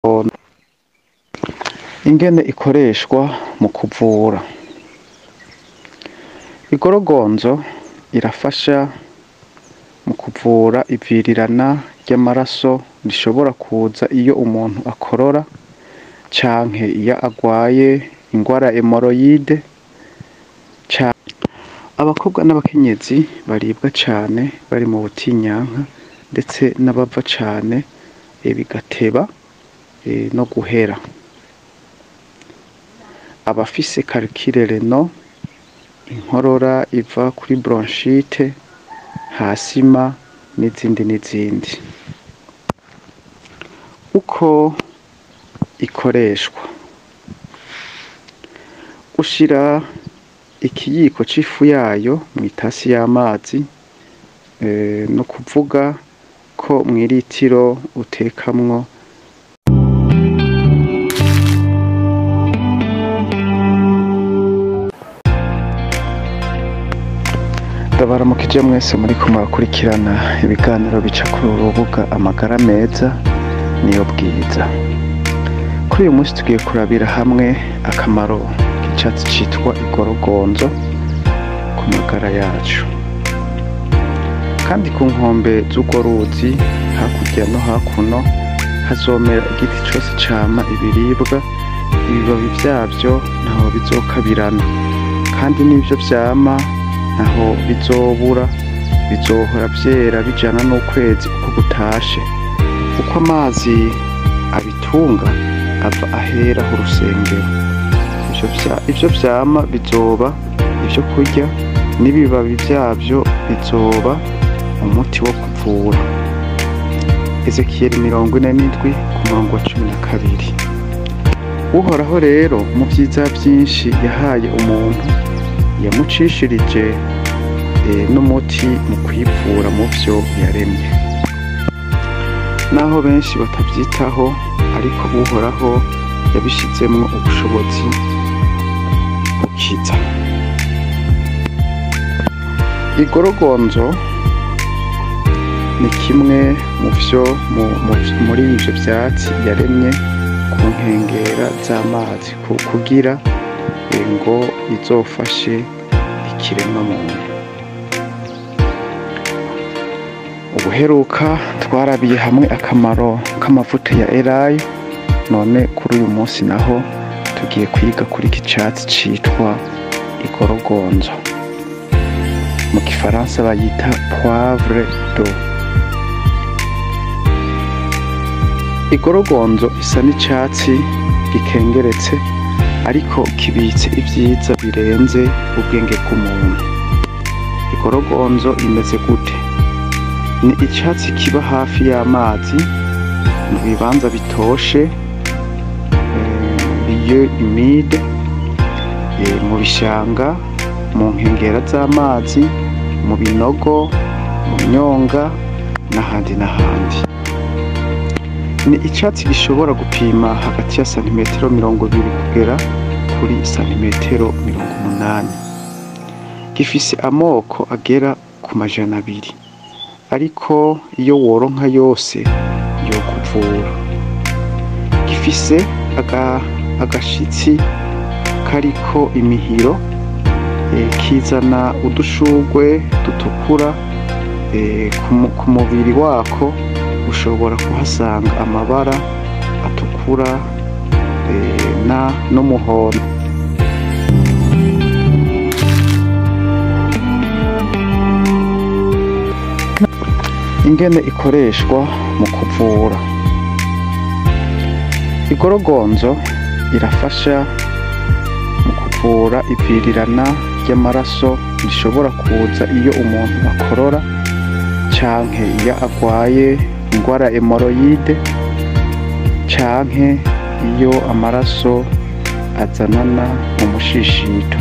ingene ikoreshwa mu kuvura igorogonzo irafasha mu kuvura ivirirana ry'amaraso rishobora kuza iyo umuntu akorora canke iyo agwaye ingwara ya emoroyide abakobwa n'abakenyezi baribwa cane bari mu butinyanka ndetse n'abava cane bigateba no guhera abafise karikire reno inkorora iva kuri bronchite hasima n'izindi n'izindi uko ikoreshwa ushira ikiyiko c'ifu yayo mw'itasi y'amazi ni ukuvuga ko mw'iritiro utekamwo ndabaramukije mwese muriko murakurikirana ibiganiro bica kuri uru rubuga amagara meza niyo bwiza kuri uyu munsi tugiye kurabira hamwe akamaro k'icatsi citwa igorogonzo ku magara yacu kandi ku nkombe z'urwo ruzi hakurya no hakuno hazomera igiti cose cama ibiribwa ibibabi vyavyo ntaho bizokabirana kandi n'ivyo vyama ntaho bizobura bizohora vyera bijana n'ukwezi uko gutashe kuko amazi abitunga ava aheraho urusengero ivyo vyama bizoba ivyo kurya n'ibibabi vyavyo bizoba umuti wo kuvura ezekiyeli mirongo ine n'indwi ku murongo wa cumi na kabiri uhoraho rero mu vyiza vyinshi yahaye umuntu yamucishirije n'umuti mu kwivura mu vyo yaremye naho benshi batavyitaho ariko uhoraho yabishizemwo ubushobozi bukiza igorogonzo ni kimwe mu vyo muri ivyo vyatsi yaremye ku nkengera z'amazi kugira ngo izofashe ikiremwa muntu ubuheruka twarabiye hamwe akamaro k'amavuta ya elayo none kuri uyu munsi naho tugiye kwiga kuri iki catsi citwa igorogonzo mu gifaransa bayita poivre do igorogonzo isa n'icatsi gikengeretse ariko kibitse ivyiza birenze ubwenge bw'umuntu igorogonzo imeze gute ni icatsi kiba hafi y'amazi mu bibanza bitoshe lieu humide mu bishanga mu nkengera z'amazi mu binogo mu myonga n'ahandi n'ahandi ni icatsi gishobora gupima hagati ya santimetero mirongo ibiri kugera kuri santimetero mirongo umunani gifise amoko agera ku majana abiri ariko iyo woronka yose yokuvura gifise agashitsi kariko imihiro kizana udushurwe dutukura ku mubiri wako ushobora kuhasanga amabara atukura n'umuhondo ingene ikoreshwa mu kuvura igorogonzo irafasha mu kuvura ivirirana ry'amaraso rishobora kuza iyo umuntu akorora canke iyo agwaye ingwara ya emoroyide canke iyo amaraso azanana mu mushishito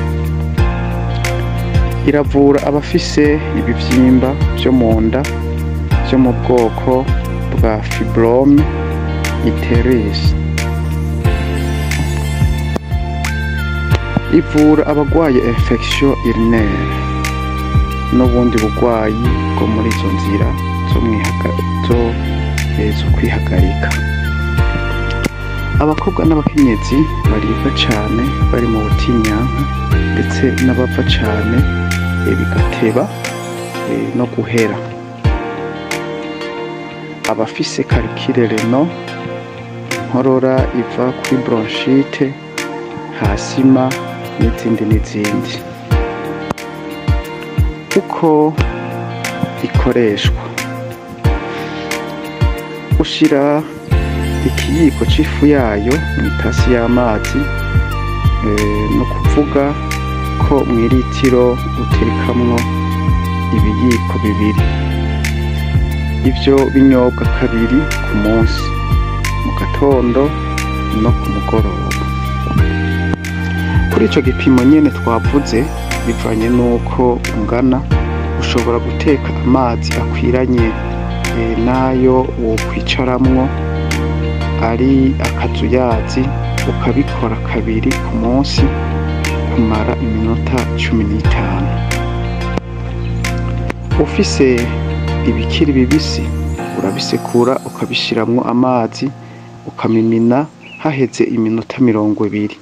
iravura abafise ibivyimba vyo mu nda vyo mu bwoko bwa fibrome iteris ivura abagwaye infection urinaire n'ubundi bugwayi bwo muri izo nzira zo kwihagarika abakobwa n'abakenyezi baribwa cane bari mu butinyanka ndetse n'abapfa cane eh, bigateba eh, no guhera abafise karikire reno inkorora iva kuri bronchite hasima n'izindi n'izindi uko ikoreshwa ushira ikiyiko c'ifu yayo mw'itasi y'amazi eh, no kuvuga ko mw'iritiro uterekamwo ibiyiko bibiri ivyo binyobwa kabiri ku munsi mu gatondo no ku mugoroba kuri ico gipimo nyene twavuze bivanye n'uko ungana ushobora guteka amazi akwiranye eh, n'ayo wokwicaramwo ari akazuyazi ukabikora kabiri ku munsi kumara iminota cumi n'itanu ufise ibikiri bibisi urabisekura ukabishiramwo amazi ukamimina haheze iminota mirongo ibiri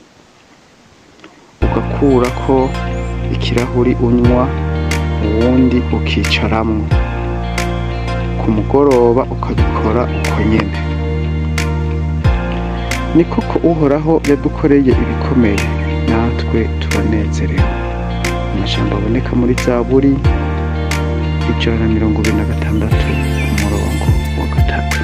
ugakurako ikirahuri unywa uwundi ukicaramwo ku mugoroba ukabikora uko nyene ni koko uhoraho yadukoreye ibikomeye natwe turanezerewe amajambo aboneka muri zaburi ijana na mirongo ibiri na gatandatu umurongo wa gatatu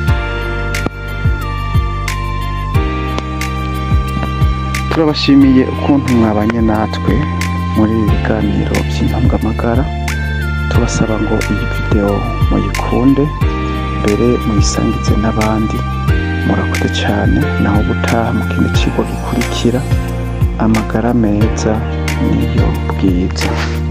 turabashimiye ukuntu mwabanye natwe muri ibi biganiro by'intungamagara tubasaba ngo iyi videwo muyikunde mbere muyisangize n'abandi murakoze cyane naho gutaha mu kindi kigo gikurikira amagara meza niyo bwiza